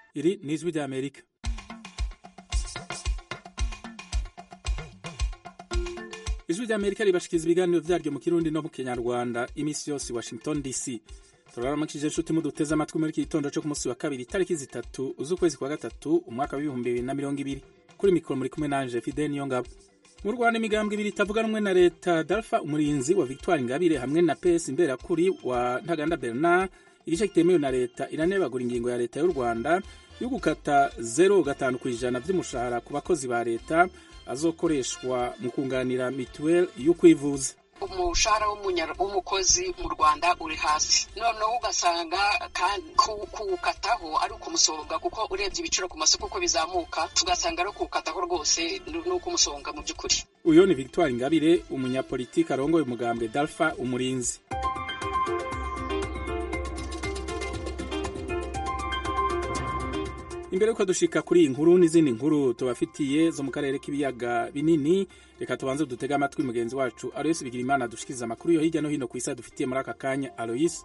Iri ni ijwi rya Amerika. Ijwi rya Amerika ribashikiriza ibiganiro vyaryo mu Kirundi no mu Kinyarwanda imisi yose Washington DC. turaramukije inshuti muduteze amatwi muri iki gitondo cyo ku munsi wa kabiri itariki zitatu z'ukwezi kwa gatatu umwaka w'ibihumbi bibiri na mirongo ibiri kuri mikoro muri kumwe nanje Fidel Niyongabo mu Rwanda imigambwe ibiri itavuga rumwe na leta Dalfa umurinzi wa Victoire Ingabire hamwe na PS Imberakuri wa Ntaganda Bernard igice kitemewe na leta iranebagura ingingo ya leta y'u Rwanda yo gukata zero gatanu ku ijana vy'umushahara ku bakozi ba leta azokoreshwa mu kunganira mituweli yo kwivuza umushahara w'umukozi mu rwanda uri hasi noneho ugasanga kuwukataho ari ukumusonga kuko urebye ibiciro ku masoko uko bizamuka tugasanga ari kuwukataho rwose ni ukumusonga mu by'ukuri uyu ni victoire ingabire umunyapolitiki arongoye umugambwe dalfa umurinzi imbere yuko dushika kuri iyi nkuru n'izindi nkuru tubafitiye zo mu karere k'ibiyaga binini reka tubanze dutege amatwi mugenzi wacu aloyisi bigirimana dushikiriza amakuru yo hirya no hino ku isi dufitiye muri aka kanya aloyisi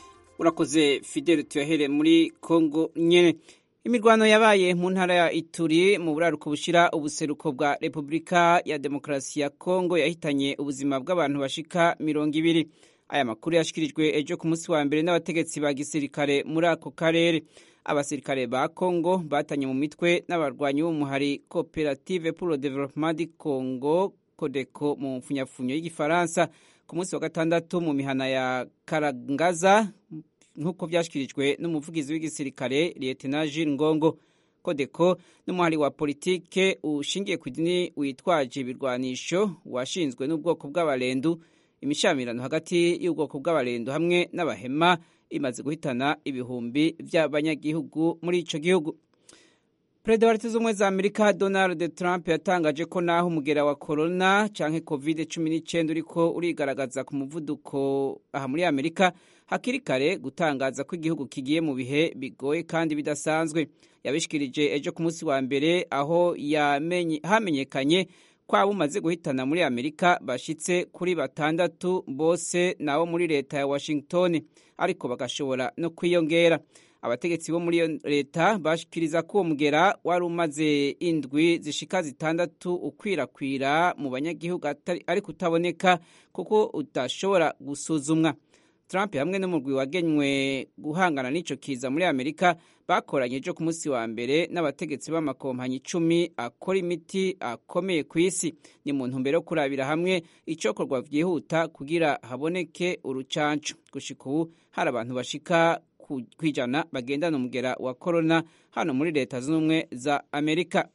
urakoze fidel tuyahere muri kongo nyene imirwano yabaye mu ntara ya ituri mu buraruko bushira ubuseruko bwa repubulika ya demokarasi ya kongo yahitanye ubuzima bw'abantu bashika mirongo ibiri aya makuru yashikirijwe ejo ku munsi wa mbere n'abategetsi ba gisirikare muri ako karere abasirikare ba Congo batanye mu mitwe n'abarwanyi b'umuhari Cooperative pour le Développement du Congo Codeco mu mfunyafunyo y'igifaransa ku munsi wa gatandatu mu mihana ya Karangaza nk'uko byashyikirijwe n'umuvugizi w'igisirikare Lieutenant Jules Ngongo Codeco n'umuhari wa politike ushingiye ku idini witwaje ibirwanisho washinzwe n'ubwoko bw'abarendu imishamirano hagati y'ubwoko bw'abarendu hamwe n'abahema imaze guhitana ibihumbi by'abanyagihugu muri ico gihugu perezida wa leta z'ubumwe za amerika donald trump yatangaje ko naho umugera wa corona canke covid cumi n'icyenda uriko urigaragaza ku muvuduko aha muri amerika hakiri kare gutangaza ko igihugu kigiye mu bihe bigoye kandi bidasanzwe yabishikirije ejo ku munsi wa mbere aho hamenyekanye ko abo umaze guhitana muri amerika bashitse kuri batandatu bose nabo muri leta ya washington ariko bagashobora no kwiyongera abategetsi bo muri iyo leta bashikiriza ko uwo mugera wari umaze indwi zishika zitandatu ukwirakwira mu banyagihugu ariko utaboneka kuko udashobora gusuzumwa trump hamwe n'umurwi wagenywe guhangana n'ico kiza muri amerika bakoranye ejo ku munsi wa mbere n'abategetsi b'amakompanyi icumi akora imiti akomeye ku isi ni mu ntumbero yo kurabira hamwe icokorwa vyihuta kugira haboneke urucanco gushika ubu hari abantu bashika kwijana bagendana umugera wa korona hano muri leta z'ubumwe za amerika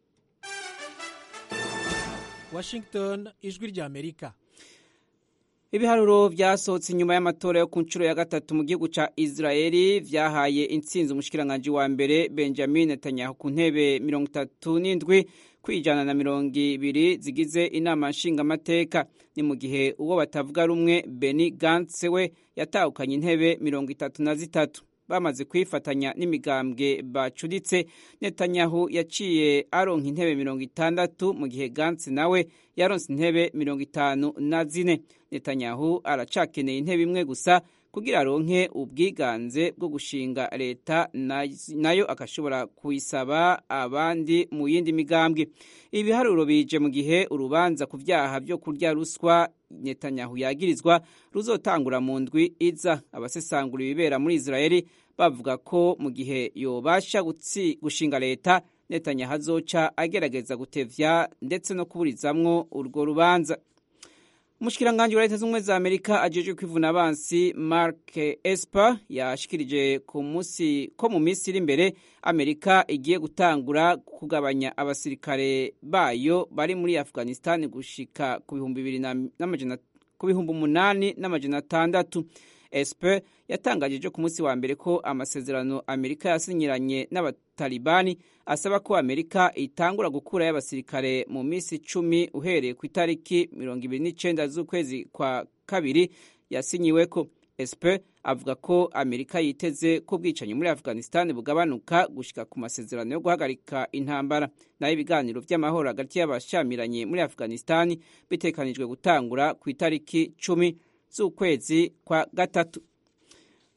washington ijwi rya amerika ibiharuro vyasohotse inyuma y'amatora yo ku nshuro ya gatatu mu gihugu ca israeli vyahaye intsinzi umushikiranganji wa mbere benjamin netanyahu ku ntebe mirongo itatu n'indwi kwijana na mirongo ibiri zigize inama nshingamateka ni mu gihe uwo batavuga rumwe beni gantse we yatahukanye intebe mirongo itatu na zitatu bamaze kwifatanya n'imigambwe bacuditse netanyahu yaciye aronka intebe mirongo itandatu mu gihe gantse nawe yaronse intebe mirongo itanu na zine netanyahu aracakeneye intebe imwe gusa kugira aronke ubwiganze bwo gushinga leta nayo akashobora kuyisaba abandi mu yindi migambwe ibiharuro bije mu gihe urubanza ku vyaha vyo kurya ruswa netanyahu yagirizwa ruzotangura mu ndwi iza abasesangura ibibera muri israeli bavuga ko mu gihe yobasha gushinga leta netanyahu azoca agerageza gutevya ndetse no kuburizamwo urwo rubanza umushikiranganji wa leta z'ubumwe za amerika ajejwe kwivuna abansi mark esper yashikirije ku munsi ko mu minsi iri imbere amerika igiye gutangura kugabanya abasirikare bayo bari muri afghanistan gushika ku bihumbi bibiri n'amajana ku bihumbi umunani n'amajana atandatu esper yatangaje ejo ku munsi wa mbere ko amasezerano amerika yasinyiranye n'abatalibani asaba ko amerika itangura gukurayo abasirikare mu minsi icumi uhereye ku itariki mirongo ibiri n'icenda z'ukwezi kwa kabiri yasinyiweko esper avuga ko amerika yiteze ko ubwicanyi muri afghanistan bugabanuka gushika ku masezerano yo guhagarika intambara nayo ibiganiro vy'amahoro hagati y'abashamiranye muri afghanistan bitekanijwe gutangura ku itariki cumi z'ukwezi kwa gatatu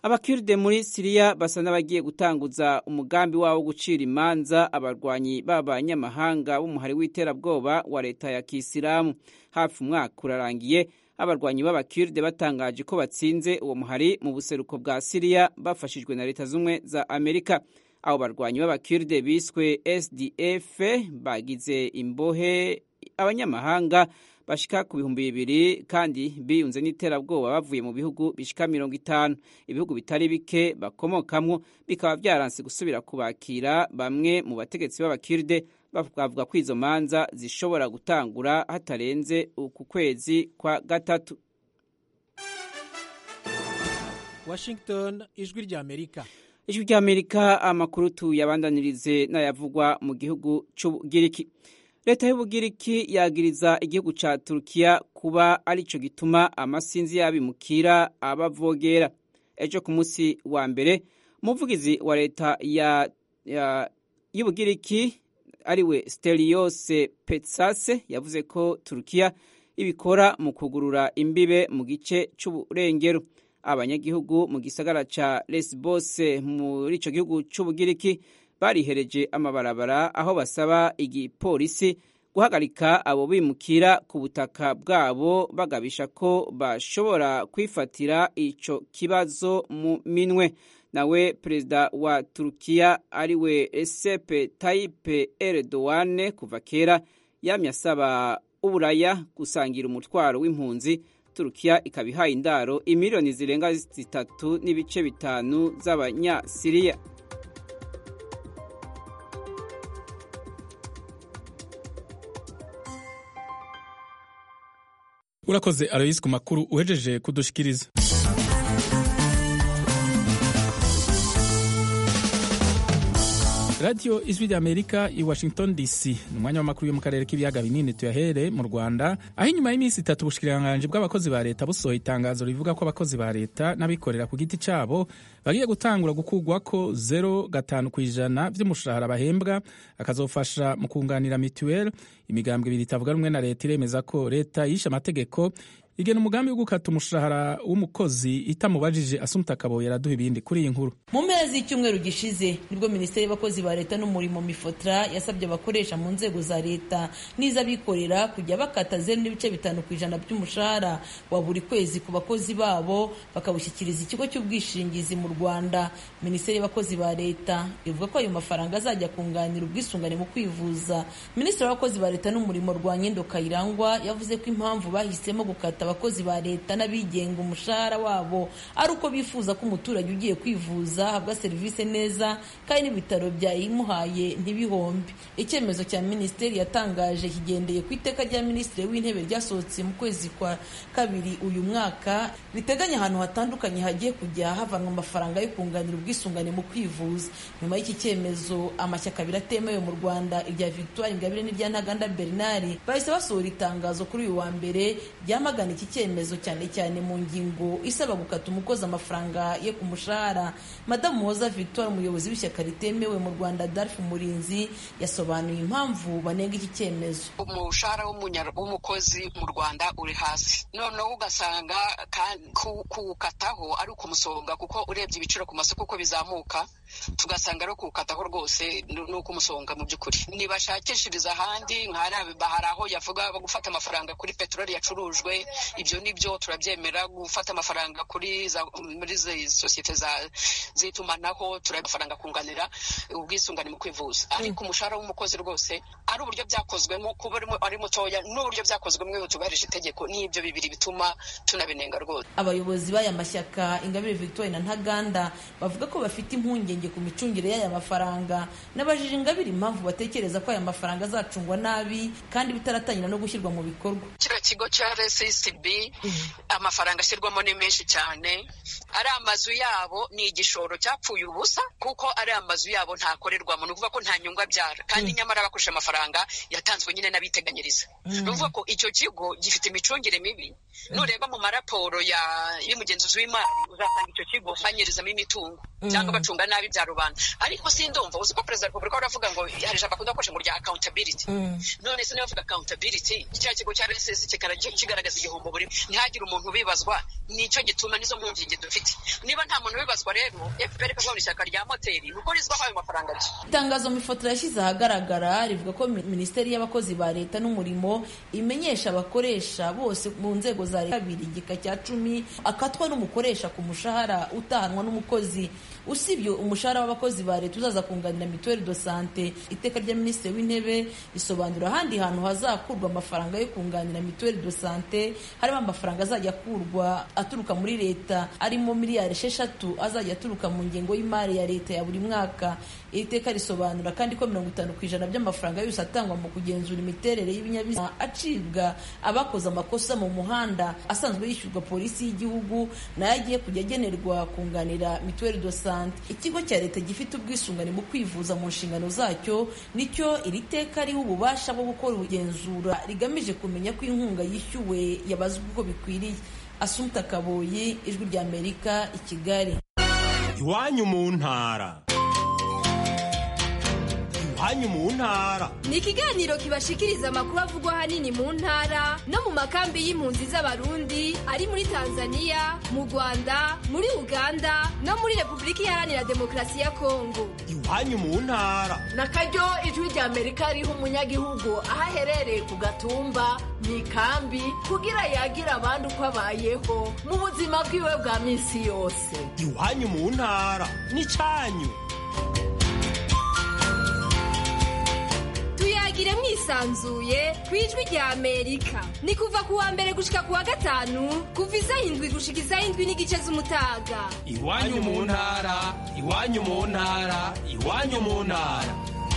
abakiride muri siriya basa n'abagiye gutanguza umugambi wabo wo gucira imanza abarwanyi b'abanyamahanga b'umuhari w'iterabwoba wa leta ya kisilamu hafi umwaka urarangiye abarwanyi b'abakiride batangaje ko batsinze uwo muhari mu buseruko bwa siriya bafashijwe na leta z'ubumwe za amerika abo barwanyi b'abakiride biswe sdf bagize imbohe abanyamahanga bashika ku bihumbi bibiri kandi biyunze n'iterabwoba bavuye mu bihugu bishika mirongo itanu ibihugu bitari bike bakomokamwo bikaba byaranse gusubira kubakira bamwe mu bategetsi b'abakiride bavuga ko izo manza zishobora gutangura hatarenze uku kwezi kwa gatatu washington ijwi ry'amerika ijwi ry'amerika amakuru tuyabandanirize n'ayavugwa mu gihugu c'ubugiriki leta y'ubugiriki yagiriza igihugu ca turukiya kuba arico gituma amasinzi y'abimukira abavogera ejo ku munsi wa mbere umuvugizi wa leta ya, ya, y'ubugiriki ariwe steliose petsase yavuze ko turukiya ibikora mu kugurura imbibe mu gice c'uburengero abanyagihugu mu gisagara ca lesbos muri ico gihugu c'ubugiriki barihereje amabarabara aho basaba igipolisi guhagarika abo bimukira ku butaka bwabo bagabisha ko bashobora kwifatira ico kibazo mu minwe nawe perezida wa turukiya ariwe Recep Tayyip Erdogan kuva kera yamye asaba uburaya gusangira umutwaro w'impunzi turukiya ikaba ihaye indaro imiliyoni zirenga zitatu n'ibice bitanu z'abanyasiriya urakoze aloyisi ku makuru uhejeje kudushikiriza radiyo ijwi ry'amerika i washington dc ni umwanya w'amakuru yo mu karere k'ibiyaga binini tuyahere mu rwanda aho inyuma y'iminsi itatu ubushikiranganje bw'abakozi ba leta busohoye itangazo rivuga ko abakozi ba leta n'abikorera ku giti cyabo bagiye gutangura gukugwa ko zero gatanu ku ijana by'umushahara bahembwa akazofasha mu kunganira mituweli imigambwe ibiri itavuga rumwe na leta iremeza ko leta yishe amategeko igena umugambi wo gukata umushahara w'umukozi itamubajije asumta akabo yaraduha ibindi kuri iyi nkuru mu mpera z'icyumweru gishize nibwo minisiteri y'abakozi ba leta n'umurimo mifotra yasabye abakoresha mu nzego za leta n'iz'abikorera kujya bakata zeru n'ibice bitanu ku ijana by'umushahara wa buri kwezi ku bakozi babo bakawushyikiriza ikigo cy'ubwishingizi mu rwanda minisiteri y'abakozi ba leta ivuga ko ayo mafaranga azajya kunganira ubwisungane mu kwivuza minisitiri w'abakozi ba leta n'umurimo rwanyendo kayirangwa yavuze ko impamvu bahisemo gukata abakozi ba leta n'abigenga umushahara wabo ari uko bifuza ko umuturage ugiye kwivuza ahabwa serivisi neza kandi n'ibitaro byayimuhaye ntibihombe icyemezo cya minisiteri yatangaje kigendeye ku iteka rya minisitiri w'intebe ryasohotse mu kwezi kwa kabiri uyu mwaka riteganya ahantu hatandukanye hagiye kujya havanwa amafaranga yo kunganira ubwisungane mu kwivuza nyuma y'iki cyemezo amashyaka abiri atemewe mu rwanda irya victoire ingabire n'irya ntaganda bernard bahise basohora itangazo kuri uyu wa mbere ryamagana iki cyemezo cyane cyane mu ngingo isaba gukata umukozi amafaranga ye ku mushahara madamu muhoza victoire umuyobozi w'ishyaka ritemewe mu rwanda darf murinzi yasobanuye impamvu banenga iki cyemezo umushahara w'umukozi mu rwanda uri hasi noneho ugasanga kuwukataho ari ukumusonga kuko urebye ibiciro ku masoko uko bizamuka tugasanga ari kuwukataho rwose ni ukumusonga mu by'ukuri ntibashakishiriza ahandi hari aho yavuga gufata amafaranga kuri peteroli yacurujwe ibyo ni byo turabyemera gufata amafaranga kuri muri izi sosiyete z'itumanaho amafaranga kunganira ubwisungane mu kwivuza ariko umushahara w'umukozi rwose ari uburyo byakozwemo kuba ari mutoya n'uburyo byakozwemo iyo tubarije itegeko n'ibyo bibiri bituma tunabinenga rwose abayobozi b'aya mashyaka ingabire victoire na ntaganda bavuga ko bafite impungenge ku micungire y'aya mafaranga n'abajije ingabire impamvu batekereza ko aya mafaranga azacungwa nabi kandi bitaratangira no gushyirwa mu bikorwa kiriya kigo cya rccb amafaranga ashyirwamo ni menshi cyane ari amazu yabo ni igishoro cyapfuye ubusa kuko ari amazu yabo ntakorerwamo ni ukuvuga ko nta nyungu abyara kandi nyamara bakoresha amafaranga yatanzwe nyine n'abiteganyiriza ni ukuvuga ko icyo kigo gifite imicungire mibi nureba mu maraporo y'umugenzuzi w'imari uzasanga icyo kigo banyirizamo imitungo cyangwa bacunga nabi bya rubanda ariko sindumva uzi ko perezida wa repubulika aravuga ngo hari ijambo akunda gukoresha ngo rya accountability none se niba avuga accountability kiriya kigo cya rss kigaragaza igihombo burimo ntihagire umuntu ubibazwa nicyo gituma nizo mpungenge dufite niba nta muntu ubibazwa rero fpr ikagabana ishyaka rya moteri nuko rizwaho ayo mafaranga rye itangazo mifoto yashyize ahagaragara rivuga ko minisiteri y'abakozi ba leta n'umurimo imenyesha abakoresha bose mu nzego za leta kabiri igika cya cumi akatwa n'umukoresha ku mushahara utahanwa n'umukozi usibye umushahara w'abakozi ba leta uzaza kunganira mituweli do sante iteka rya minisitiri w'intebe risobanura ahandi hantu hazakurwa amafaranga yo kunganira mituweli do sante harimo amafaranga azajya akurwa aturuka muri leta arimo miliyari esheshatu azajya aturuka mu ngengo y'imari ya leta ya buri mwaka iri teka risobanura kandi ko mirongo itanu ku ijana by'amafaranga yose atangwa mu kugenzura imiterere y'ibinyabiziga acibwa abakoze amakosa mu muhanda asanzwe yishyurwa polisi y'igihugu nayo agiye kujya agenerwa kunganira mituweli do sante ikigo cya leta gifite ubwisungane mu kwivuza mu nshingano zacyo nicyo iri teka riha ububasha bwo gukora ubugenzura rigamije kumenya ko inkunga yishyuwe yabazwe uko bikwiriye asumta kaboyi ijwi ry'amerika i kigali iwanyu mu ntara iwanyu mu ntara ni ikiganiro kibashikiriza amakuru avugwa ahanini mu ntara no mu makambi y'impunzi z'abarundi ari muri tanzania mu rwanda muri uganda no muri repubulika iharanira demokarasi ya kongo iwanyu mu ntara na karyo ijwi rya amerika riha umunyagihugu aho aherereye ku gatumba mu ikambi kugira yagire abandi uko abayeho mu buzima bwiwe bwa minsi yose iwanyu mu ntara n'icyanyu tuyagire mwisanzuye ku ijwi rya amerika ni kuva ku wa mbere gushika ku wa gatanu kuva isaha indwi gushika isaha indwi n'igice z'umutaga iwanyu mu ntara iwanyu mu ntara iwanyu mu ntara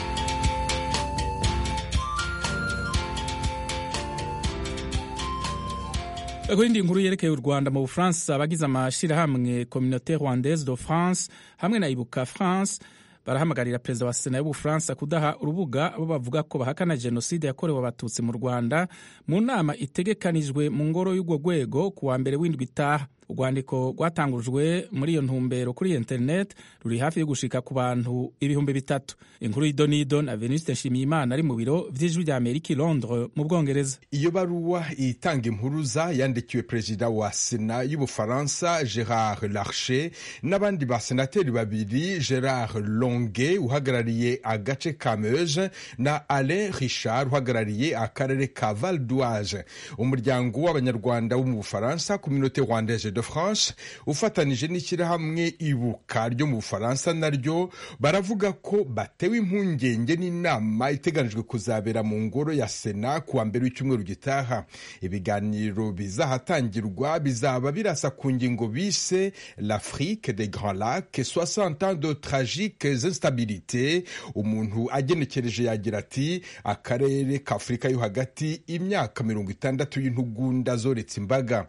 ku yindi nkuru yerekeye u rwanda mu bufaransa abagize amashyirahamwe communauté rwandaise de france hamwe na ibuka france barahamagarira perezida wa sena y'ubufaransa kudaha urubuga abo bavuga ko bahakana jenoside yakorewe abatutsi mu rwanda mu nama itegekanijwe mu ngoro y'urwo rwego ku wa mbere w'indwi itaha urwandiko rwatangujwe muri iyo ntumbero kuri interineti ruri hafi yo gushika ku bantu ibihumbi bitatu inkuru y'idonido na venuste nshimiyimana ari mu biro vy'ijwi rya amerika i londres mu bwongereza iyo baruwa itanga impuruza yandikiwe perezida wa sena y'ubufaransa gerard larcher n'abandi basenateri babiri gerard longue uhagarariye agace ka meuse na alain richard uhagarariye akarere ka val d'oise umuryango w'abanyarwanda wo mu bufaransa communauté rwandaise de france ufatanije n'ishyirahamwe ibuka ryo mu bufaransa naryo baravuga ko batewe impungenge n'inama iteganijwe kuzabera mu ngoro ya sena kuwa mbere w'icyumweru gitaha ibiganiro bizahatangirwa bizaba birasa ku ngingo bise l'afrique des grands lacs 60 ans de tragiques instabilités umuntu agenekereje yagira ati akarere ka afurika yo hagati imyaka mirongo itandatu y'intugunda zoretse imbaga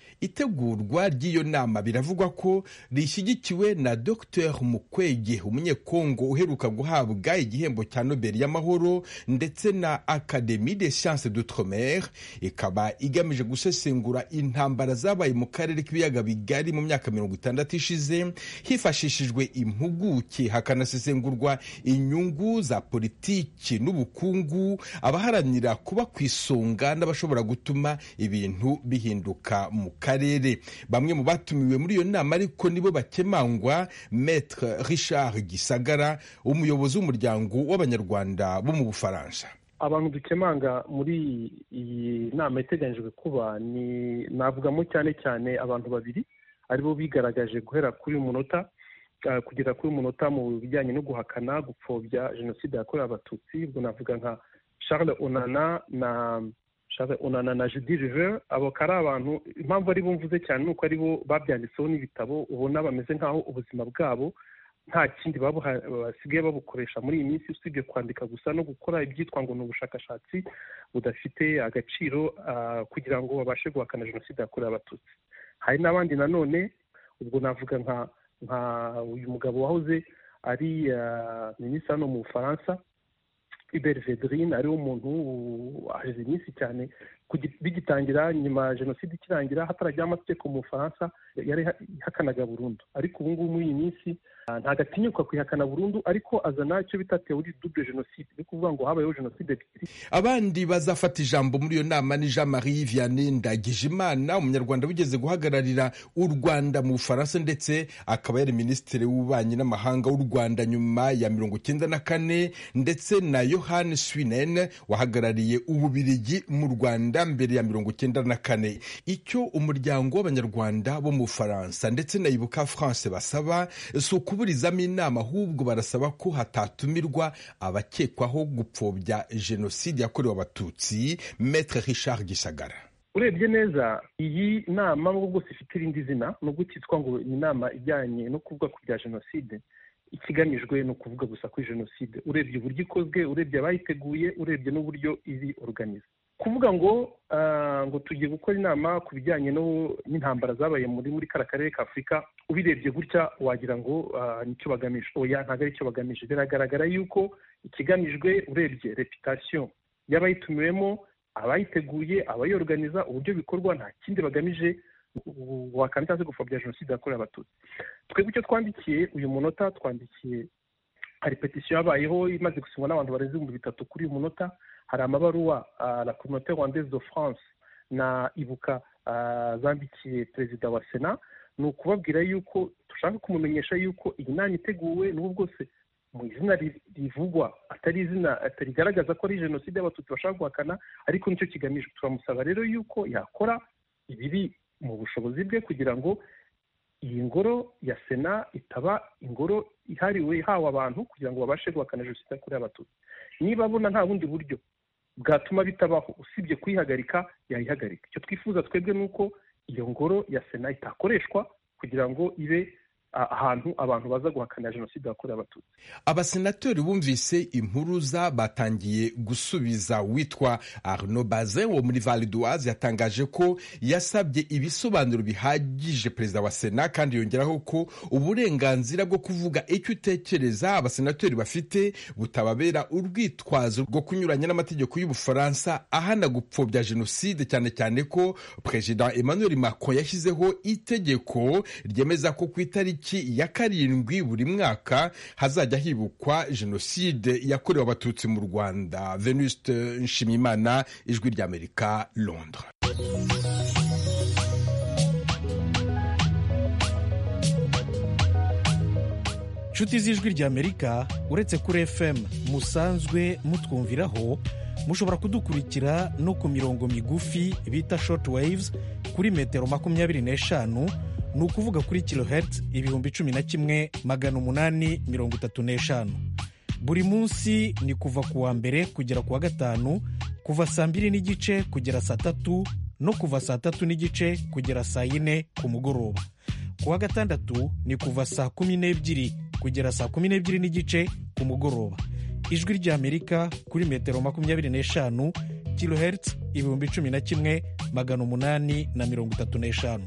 itegurwa ry'iyo nama biravugwa ko rishyigikiwe na dr mukwege umunyekongo uheruka guhabwa igihembo cya nobel y'amahoro ndetse na academie des sciences d'outre-mer ikaba igamije gusesengura intambara zabaye mu karere k'ibiyaga bigari mu myaka mirongo itandatu ishize hifashishijwe impuguke hakanasesengurwa inyungu za politiki n'ubukungu abaharanira kuba ku isonga n'abashobora gutuma ibintu bihinduka mu karere bamwe mu batumiwe muri iyo nama ariko nibo bakemangwa maître richard gisagara umuyobozi w'umuryango w'abanyarwanda bo mu bufaransa abantu dukemanga muri iyi nama iteganyijwe kuba ni navugamo cyane cyane abantu babiri aribo bigaragaje guhera kuri uyu munota kugera kuri uyu munota mu bijyanye no guhakana gupfobya jenoside yakorewe abatutsi ubwo navuga nka charles onana na Charles onana na judy river abo ari abantu impamvu ari bo mvuze cyane ni uko ari bo babyanditseho n'ibitabo ubona bameze nk'aho ubuzima bwabo nta kindi basigaye babukoresha muri iyi minsi usibye kwandika gusa no gukora ibyitwa ngo ni ubushakashatsi budafite agaciro kugira ngo babashe guhakana jenoside yakorewe abatutsi hari n'abandi nanone ubwo navuga nka nka uyu mugabo wahoze ari minisitiri hano mu bufaransa Hubert Vedrine ariwe umuntu hashize iminsi cyane bigitangira nyuma jenoside ikirangira hatarajyaho amategeko mu bufaransa yari ihakanaga burundu ariko ubu ngubu muri iyi minsi ntabwo atinyuka kuyihakana burundu ariko azana icyo bita teori double jenoside ni ukuvuga ngo habayeho jenoside ebyiri abandi bazafata ijambo muri iyo nama ni jean marie vianney ndagijimana umunyarwanda wigeze guhagararira u rwanda mu bufaransa ndetse akaba yari minisitiri w'ububanyi n'amahanga w'u rwanda nyuma ya mirongo icyenda na kane ndetse na yohani swinen wahagarariye ububirigi mu rwanda mbere ya mirongo icyenda na kane icyo umuryango w'abanyarwanda bo mu bufaransa ndetse na ibuka france basaba si ukuburizamo inama ahubwo barasaba ko hatatumirwa abakekwaho gupfobya jenoside yakorewe abatutsi metre richard gisagara urebye neza iyi nama nubwo bwose ifite irindi zina nubwo cyitwa ngo ni inama ijyanye no kuvuga ku bya jenoside ikigamijwe ni ukuvuga gusa kuri jenoside urebye uburyo ikozwe urebye abayiteguye urebye n'uburyo iri organize kuvuga ngo ngo tugiye gukora inama ku bijyanye n'intambara zabaye muri muri kara karere ka afurika ubirebye gutya wagira ngo nicyo bagamije oya ntabwo ari cyo bagamije biragaragara yuko ikigamijwe urebye reputasiyo y'abayitumiwemo abayiteguye abayorganiza uburyo bikorwa nta kindi bagamije wakandida se gupfobya jenoside yakorewe abatutsi twebwe icyo twandikiye uyu munota twandikiye hari petisiyo yabayeho imaze gusinywa n'abantu barenze ibihumbi bitatu kuri uyu munota hari amabaruwa la communauté rwandaise de france na ibuka zambikiye perezida wa sena ni ukubabwira yuko dushaka kumumenyesha yuko iyi nama iteguwe n'ubu bwose mu izina rivugwa atari izina rigaragaza ko ari jenoside y'abatutsi bashaka guhakana ariko nicyo kigamijwe turamusaba rero yuko yakora ibiri mu bushobozi bwe kugira ngo iyi ngoro ya sena itaba ingoro ihariwe ihawe abantu kugira ngo babashe guhakana jenoside yakorewe abatutsi niba abona nta bundi buryo bwatuma bitabaho usibye kuyihagarika yayihagarika icyo twifuza twebwe ni uko iyo ngoro ya sena itakoreshwa kugira ngo ibe ahantu abantu baza guhakana jenoside yakorewe abatutsi abasenateri bumvise impuruza batangiye gusubiza witwa arnaud bazin wo muri val d'oise yatangaje ko yasabye ibisobanuro bihagije perezida wa sena kandi yongeraho ko uburenganzira bwo kuvuga icyo utekereza abasenateri bafite butababera urwitwazo rwo kunyuranya n'amategeko y'ubufaransa ahana gupfobya jenoside cyane cyane ko perezida emmanuel macron yashyizeho itegeko ryemeza ko ku itariki ya karindwi buri mwaka hazajya hibukwa jenoside yakorewe abatutsi mu rwanda venuste nshimiyimana ijwi ry'amerika londres inshuti z'ijwi ry'amerika uretse kuri fm musanzwe mutwumviraho mushobora kudukurikira no ku mirongo migufi bita short waves kuri metero makumyabiri n'eshanu ni ukuvuga kuri kilohertz ibihumbi cumi na kimwe magana umunani mirongo itatu n'eshanu buri munsi ni kuva ku wa mbere kugera ku wa gatanu kuva saa mbiri n'igice kugera saa tatu no kuva saa tatu n'igice kugera saa yine ku mugoroba ku wa gatandatu ni kuva saa kumi n'ebyiri kugera saa kumi n'ebyiri n'igice ku mugoroba ijwi ry'amerika kuri metero makumyabiri n'eshanu kilohertz ibihumbi cumi na kimwe magana umunani na mirongo itatu n'eshanu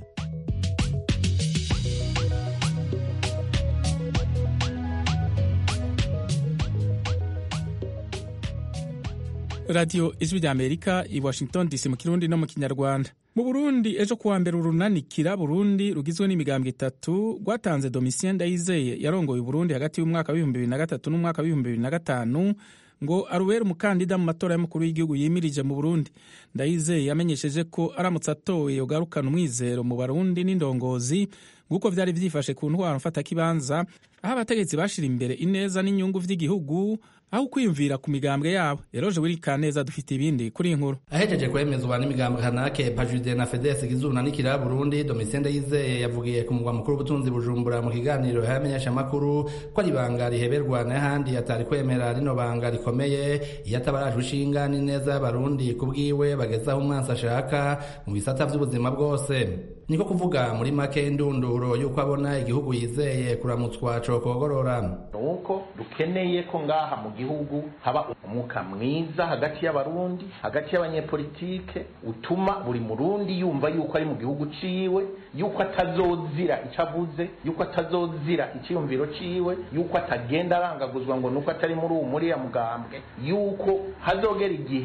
radiyo ijwi rya amerika i washington dc mu kirundi no mu kinyarwanda mu burundi ejo kuwa mbere urunanikira burundi rugizwe n'imigambwe itatu rwatanze domitien ndayizeye yarongoye uburundi hagati y'umwaka w'ibihumbi bibiri na gatatu n'umwaka w'ibihumbi bibiri na gatanu ngo arubere umukandida mu matora y'umukuru w'igihugu yimirije mu burundi ndayizeye yamenyesheje ko aramutse atowe yogarukana umwizero mu barundi n'indongozi nk'uko byari byifashe ku ntwaro mfatakibanza aho abategetsi bashira imbere ineza n'inyungu vy'igihugu aho kwiyumvira ku migambwe yabo eroje wirikaneza dufite ibindi kuri iyi nkuru ahejeje kwemezwa n'imigambwe kanake pajude na fedesi gizuna n'ikira burundi domitien ndayizeye yavugiye ku mugwa mukuru w'ubutunzi bujumbura mu kiganiro yamenyesha amakuru ko ari ibanga riheberwa n'ahandi atari kwemera rino banga rikomeye iyo atabarajwe ishinga n'ineza y'abarundi ku bwiwe bagezaho umwansi ashaka mu bisata vy'ubuzima bwose niko kuvuga muri make indunduro y'uko abona igihugu yizeye kuramutswa cokogorora nuko dukeneye ko ngaha mu gihugu haba umwuka mwiza hagati y'abarundi hagati y'abanyepolitike utuma buri murundi yumva yuko ari mu gihugu ciwe yuko atazozira ico avuze yuko atazozira iciyumviro ciwe yuko atagenda arangaguzwa ngo nuko atari muri uwo muriya mugambwe yuko hazogera igihe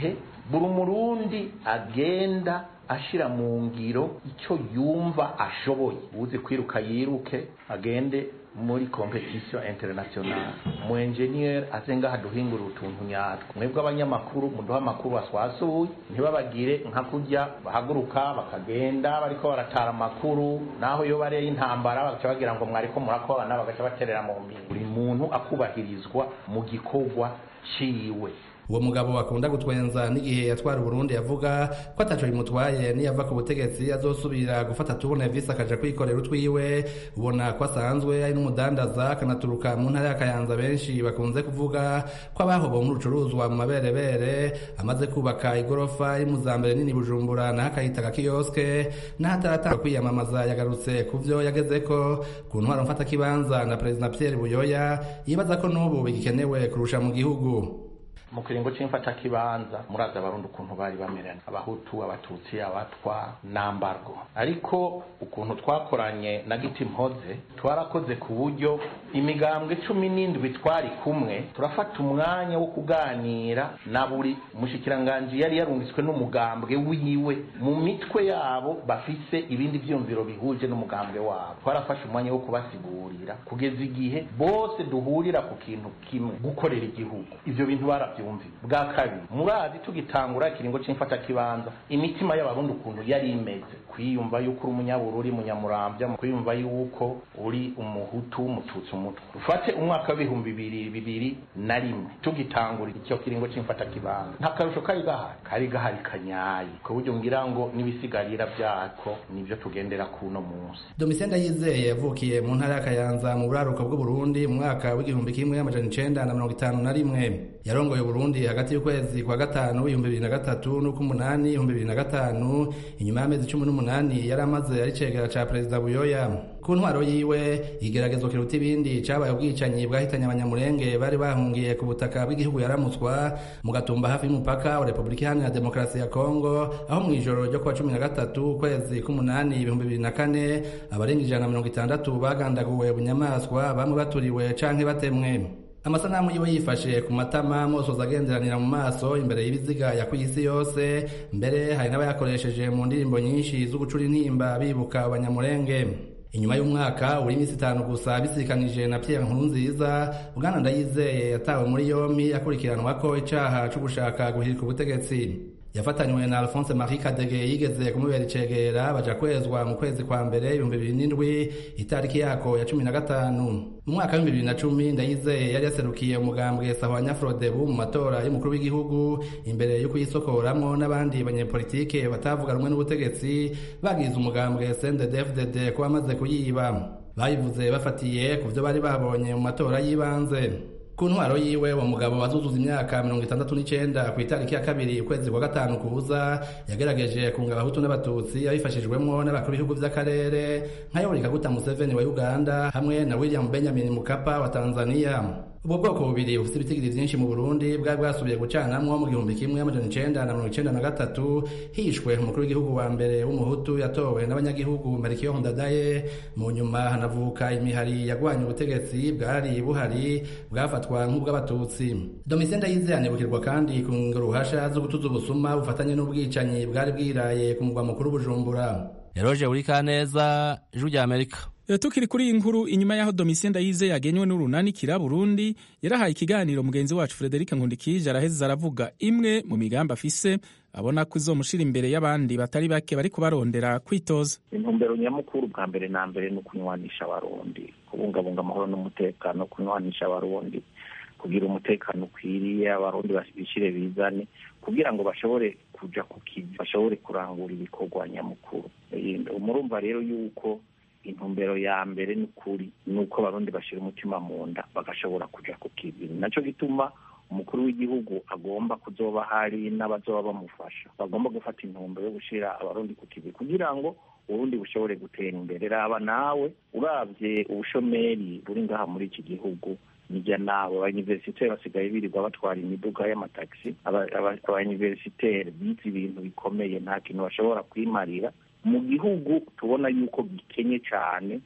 buri umurundi agenda ashira mu ngiro icyo yumva ashoboye uzi kwiruka yiruke agende muri competition international mu engineer aze ngaha duhingura utuntu nyatwo mwebwe abanyamakuru muduha amakuru waswasuye ntibabagire nka kurya bahaguruka bakagenda bariko baratara amakuru naho iyo bareye intambara bagaca bagira ngo mwariko murakorana bagaca baterera mu mbiri buri muntu akubahirizwa mu gikorwa ciwe uwo mugabo akunda gutwenza n'igihe yatwara uburundi yavuga ko ataco bimutwaye niyava ku butegetsi azosubira gufata tubona visi akaja kwikorera utwiwe ubona ko asanzwe ari n'umudandaza akanaturuka mu ntara ya kayanza benshi bakunze kuvuga ko abahobo mu rucuruzwa mu maberebere amaze kubaka igorofa iri mu za mbere nini bujumbura naho akayita agakiyoske n'ahataratanga kwiyamamaza yagarutse ku vyo yagezeko ku ntwaro mfatakibanza na perezida pierre buyoya yibaza ko n'ubu bigikenewe kurusha mu gihugu mu kiringo c'imfatakibanza murazi abarundi ukuntu bari bamerana abahutu abatutsi abatwa nambargo ariko ukuntu twakoranye na giti mpoze twarakoze ku buryo imigambwe cumi n'indwi twari kumwe turafata umwanya wo kuganira na buri mushikiranganji yari yarungitswe n'umugambwe wiwe mu mitwe yabo bafise ibindi vyumviro bihuje n'umugambwe wabo twarafashe umwanya wo kubasigurira kugeza igihe bose duhurira ku kintu kimwe gukorera igihugu ivyo bintu bara byumvi bwa kabiri murazi tugitangura ikiringo c'imfatakibanza imitima y'abarundi ukuntu yari imeze kwiyumva yuko uri umunyabururi munyamurambya kwiyumva yuko uri umuhutu umututsi umutwe ufate umwaka w'ibihumbi bibiri bibiri na rimwe tugitangura icyo kiringo c'imfatakibanza nta karusho kari gahari kari gahari kanyaye ku buryo ngira ngo n'ibisigarira vyako nivyo tugendera kuno munsi domitien ndayizeye yavukiye mu ntara ya kayanza mu buraruko bw'uburundi mu mwaka w'igihumbi kimwe amajana icenda na mirongo itanu na rimwe yarongoye Burundi hagati y'ukwezi kwa gatanu ibihumbi bibiri na gatatu n'uk'umunani ibihumbi bibiri na gatanu inyuma y'amezi cumi n'umunani yari amaze ari cegera ca perezida buyoya ku ntwaro yiwe igeragezwa kiruta ibindi cabaye ubwicanyi bwahitanye abanyamurenge bari bahungiye ku butaka bw'igihugu yaramutswa mu gatumba hafi y'umupaka wa repubulika iharanira demokarasi ya kongo aho mu ijoro ryo kuwa cumi na gatatu ukwezi k'umunani ibihumbi bibiri na kane abarenga ijana na mirongo itandatu bagandaguwe bunyamaswa bamwe baturiwe canke batemwe amasanamu yiwe yifashe ku matama mosoza agenderanira mu maso imbere y'ibiziga ya kw'isi yose mbere hari n'abayakoresheje mu ndirimbo nyinshi zo gucura intimba bibuka abanyamurenge inyuma y'umwaka uri iminsi itanu gusa bisikanije na Pierre Nkurunziza Bwana Ndayizeye yatawe muri yombi akurikiranwa ko icaha co gushaka guhirika ubutegetsi yafatanywe na Alphonse Marie Kadege yigeze kumubera icegera baja kwezwa mu kwezi kwa mbere ibihumbi bibiri n'indwi itariki yako ya cumi na gatanu mu mwaka w'ibihumbi bibiri na cumi Ndayizeye yari yaserukiye umugambwe Sahwanya Frodebu mu matora y'umukuru w'igihugu imbere yo kuyisokoramwo n'abandi banyepolitike batavuga rumwe n'ubutegetsi bagize umugambwe CNDD-FDD ko bamaze kuyiba bayivuze bafatiye ku vyo bari babonye mu matora y'ibanze ku ntwaro yiwe uwo mugabo wazuzuza imyaka mirongo itandatu n'icenda ku itariki ya kabiri ukwezi kwa gatanu kuza yagerageje kunga abahutu n'abatutsi abifashijwemwo n'abakuru b'ibihugu vy'akarere nka yoweri kaguta museveni wa uganda hamwe na william benjamin mukapa wa tanzania ubwo bwoko bubiri bufite ibitigiri vyinshi mu burundi bwari bwasubiye gucanamwo mu gihumbi kimwe amajana icenda na mirongo icenda na gatatu hishwe umukuru w'igihugu wa mbere w'umuhutu yatowe n'abanyagihugu merikiyo ndadaye mu nyuma hanavuka imihari yagwanya ubutegetsi bwari buhari bwafatwa nk'ubw'abatutsi domitien ndayizeye anibukirwa kandi ku ruhasha zo gutuza ubusuma bufatanye n'ubwicanyi bwari bwiraye ku mugwa mukuru bujumbura eroje urikaneza ijwi rya amerika tukiri kuri iyi nkuru inyuma y'aho domitien ndayizeye yagenywe n'urunanikira burundi yarahaye ikiganiro mugenzi wacu frederic nkundikije araheza aravuga imwe mu migambi afise abona ko izomushira imbere y'abandi batari bake bari kubarondera kwitoza intumbero nyamukuru bwa mbere na mbere ni ukunywanisha abarundi kubungabunga amahoro n'umutekano kunywanisha abarundi kugira umutekano ukwiriye abarundi bishire bizane kugira ngo bashobore kuja ku kivi bashobore kurangura ibikorwa nyamukuru murumva rero yuko intumbero ya mbere ni ukuri ni uko abarundi bashira umutima mu nda bagashobora kuja ku kivi naco gituma umukuru w'igihugu agomba kuzoba hari n'abazoba bamufasha bagomba gufata intumbero yo gushira abarundi ku kivi kugira ngo uburundi bushobore gutera imbere raba nawe uravye ubushomeri buri ngaha muri iki gihugu nijya nawe abanyuniversiteri basigaye birirwa batwara imiduga y'amatagisi abanyuniversiteri bize ibintu bikomeye nta kintu bashobora kwimarira mu gihugu tubona yuko gikenye cyane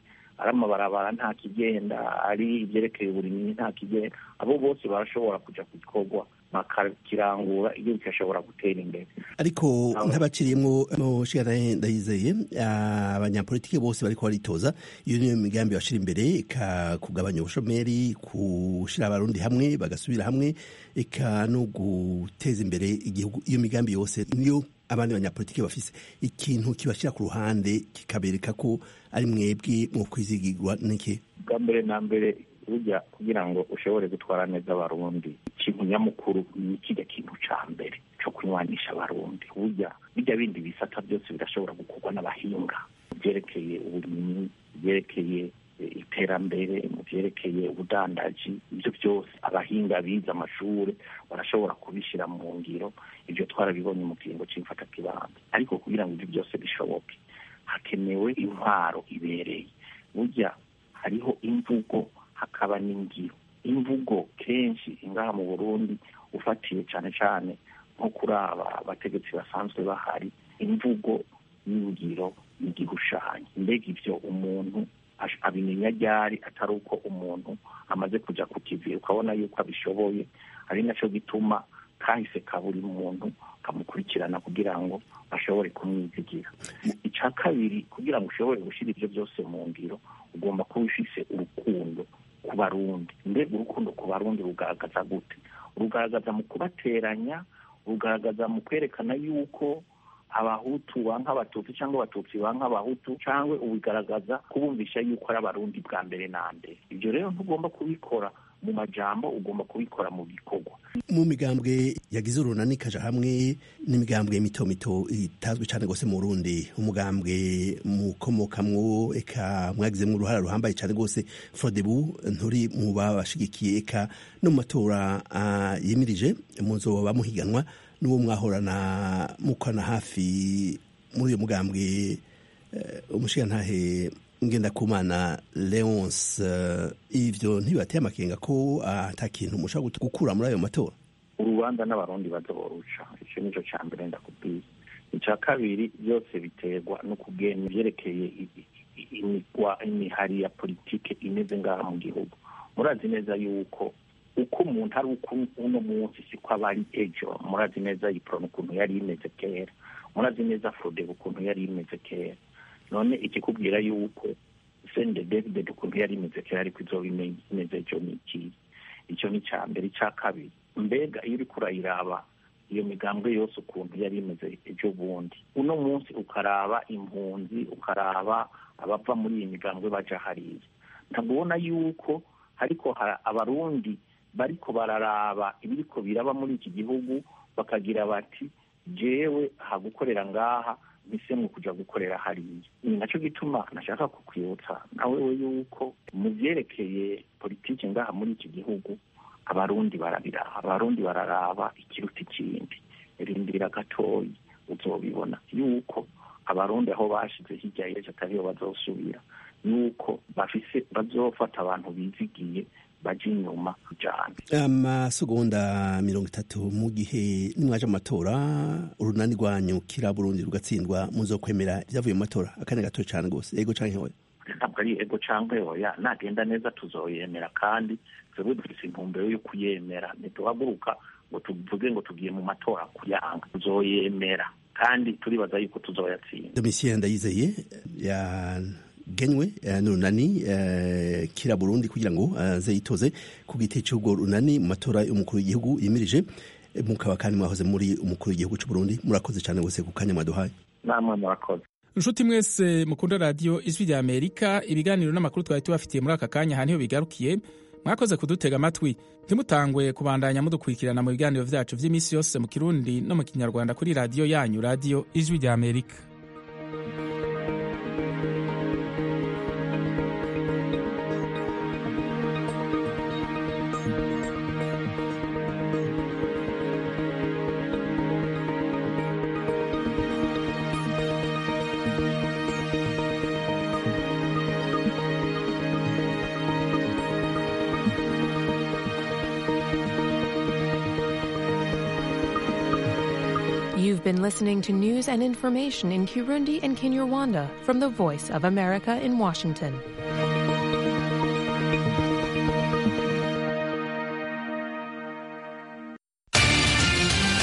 ari amabarabara nta kigenda ari ibyerekeye uburimyi nta kigenda abo bose barashobora kuja ku gikorwa bakakirangura igihugu kigashobora gutera imbere ariko nk'abaciriyemo mushikana ndayizeye abanyapolitiki bose bariko baritoza iyo niyo migambi bashira imbere eka kugabanya ubushomeri gushira abarundi hamwe bagasubira hamwe eka no guteza imbere igihugu iyo migambi yose niyo abandi banyapolitiki bafise ikintu kibashira ku ruhande kikabereka ko ari mwebwe mu kwizigirwa n'iki bwa mbere na mbere burya kugira ngo ushobore gutwara neza abarundi ikintu nyamukuru ni kijya kintu ca mbere co kunywanisha abarundi burya bijya bindi bisata byose birashobora gukorwa n'abahinga mu vyerekeye uburimyi vyerekeye iterambere mu vyerekeye ubudandaji ibyo byose abahinga bize amashuri barashobora kubishyira mu ngiro ibyo twarabibonye mu kiringo cy'imfatakibanza ariko kugira ngo ibyo byose bishoboke hakenewe intwaro ibereye burya hariho imvugo hakaba n'ingiro imvugo kenshi ingaha mu burundi ufatiye cyane cyane nko kuri aba bategetsi basanzwe bahari imvugo n'ingiro n'igishushanyo mbega ibyo umuntu abimenya ryari atari uko umuntu amaze kuja ku kivi ukabona yuko abishoboye ari naco gituma kahise ka buri muntu kamukurikirana kugira ngo bashobore kumwizigira icya kabiri kugira ngo ushobore gushyira ibyo byose mu ngiro ugomba kuba ufise urukundo ku barundi mbega urukundo ku barundi rugaragaza gute rugaragaza mu kubateranya rugaragaza mu kwerekana yuko abahutu banka abatutsi cyangwa abatutsi banka abahutu cyangwa ubigaragaza kubumvisha yuko ari abarundi bwa mbere na mbere ibyo rero ntugomba kubikora mu majambo ugomba kubikora mu bikorwa mu migambwe yagize urunani ikaja hamwe n'imigambwe mito mito itazwi cyane rwose mu Burundi umugambwe mukomokamwo eka mwagizemwo uruhara ruhambaye cyane rwose Frodebu nturi mu babashigikiye eka no mu matora uh, yimirije muzoba muhiganwa n'uwo mwahorana mukwana hafi muri uyo mugambwe uh, umushigantahe ngendakumana leonce uh, ivyo ntibibateye amakenga ko ata uh, kintu mushobora gukura muri ayo matora urubanza n'abarundi bazoruca ico nico ca mbere ndakubwiye ica kabiri byose biterwa no kugena ivyerekeye imigwa imihari ya politike imeze ngaha mu gihugu murazi neza yuko uko umuntu ari uko uno munsi siko aba ari ejo murazi neza iprona ukuntu yari imeze kera murazi neza frodeb ukuntu yari imeze kera none ikikubwira yuko sende david ukuntu yari imeze kera ariko izoba imeze ejo ni ikihe icyo ni icya mbere icya kabiri mbega iyo uriko urayiraba iyo migambwe yose ukuntu yari imeze ejo bundi uno munsi ukaraba impunzi ukaraba abava muri iyi migambwe baja hariya ntabwo ubona yuko ariko abarundi bariko bararaba ibiriko biraba muri iki gihugu bakagira bati jewe hagukorera ngaha mpisemo kuja gukorera hariya ni naco gituma nashaka kukwibutsa nawe we yuko mu vyerekeye politiki ngaha muri iki gihugu abarundi barabiraba abarundi bararaba ikiruta ikindi rindira gatoyi uzobibona yuko abarundi aho bashize hirya y'ejo atariyo bazosubira yuko bafise bazofata abantu bizigiye baje inyuma cyane amasegonda mirongo itatu mu gihe nimwaje mu matora urunani rwanyu kira burundi rugatsindwa muzokwemera ibyavuye mu matora akanya gato cyane rwose ego canke hoya ntabwo ari ego canke hoya nagenda neza tuzoyemera kandi twebwe dufise intumbero yo kuyemera ntituhaguruka ngo tuvuge ngo tugiye mu matora kuyanga tuzoyemera kandi turibaza yuko tuzoyatsinda domitien ndayizeye ya genywe n'urunani kira burundi kugira ngo aze yitoze ku giti cy'ubwo runani mu matora y'umukuru w'igihugu yimirije mukaba kandi mwahoze muri umukuru w'igihugu cy'u Burundi murakoze cyane wese ku kanya mwaduhaye namwe murakoze inshuti mwese mukunda radiyo ijwi rya amerika ibiganiro n'amakuru twari tubafitiye muri aka kanya aha niho bigarukiye mwakoze kudutega amatwi ntimutangwe kubandanya mudukurikirana mu biganiro byacu by'iminsi yose mu kirundi no mu kinyarwanda kuri radiyo yanyu radiyo ijwi rya amerika You've been listening to news and information in Kirundi and Kinyarwanda from the Voice of America in Washington.